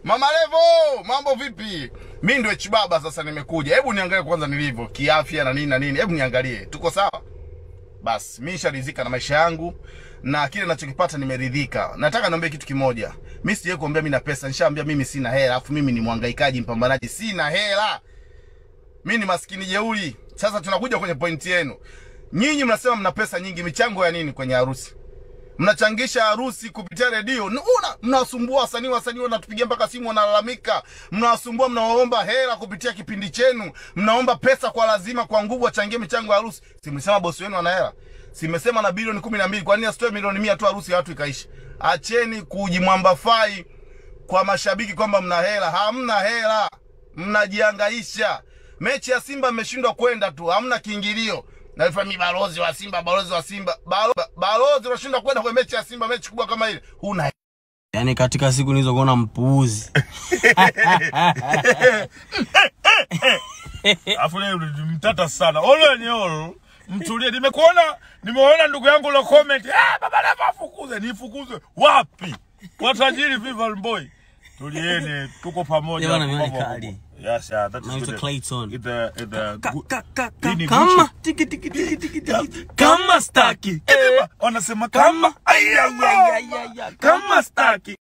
Mama Levo, mambo vipi? Mi ndio Chibaba sasa nimekuja. Hebu niangalie kwanza nilivyo kiafya na nini na nini. Hebu niangalie. Tuko sawa? Basi mimi nisharidhika na maisha yangu na kile ninachokipata nimeridhika. Nataka niambie kitu kimoja. Mimi sijawahi kuambia mimi na pesa. Nishaambia mimi sina hela, afu mimi ni mhangaikaji mpambanaji. Sina hela. Mimi ni maskini jeuri. Sasa tunakuja kwenye pointi yenu. Nyinyi mnasema mna pesa nyingi, michango ya nini kwenye harusi? mnachangisha harusi kupitia redio. Una mnawasumbua wasanii, wasanii wanatupigia mpaka simu wanalalamika, mnawasumbua, mnawaomba hela kupitia kipindi chenu, mnaomba pesa kwa lazima, kwa nguvu, wachangie michango ya harusi. Si mlisema bosi wenu ana hela? Simesema na bilioni kumi na mbili. Kwa nini asitoe milioni mia tu harusi ya watu ikaisha? Acheni kujimwambafai kwa mashabiki kwamba mna hela. Hamna hela, mnajihangaisha. Mechi ya Simba mmeshindwa kwenda tu, hamna kiingilio Nalifanya mi balozi wa Simba, balozi wa Simba, balo, balozi unashindwa kwenda kwenye mechi ya Simba, mechi kubwa kama ile, huna Yaani katika siku nilizokuona mpuuzi. Afu leo mtata sana. Ole ni ole. Mtulie. Nimekuona, nimeona ndugu yangu lo comment. Ah, baba Levo afukuze, nifukuze. Wapi? Watajiri Vival Boy. Tulieni, tuko pamoja. Bwana, mimi Mambo- kali. Yes, yeah, that's Naitwa good. Clayton. It's a, it's a Ka- good- ka- ka- Hii ka- ni Kama Gucci. tiki tiki tiki tiki tiki. Kama staki. Eh, Wanasema kama. Kama. Ay, ay, ay, ay, ay, ay. Kama staki.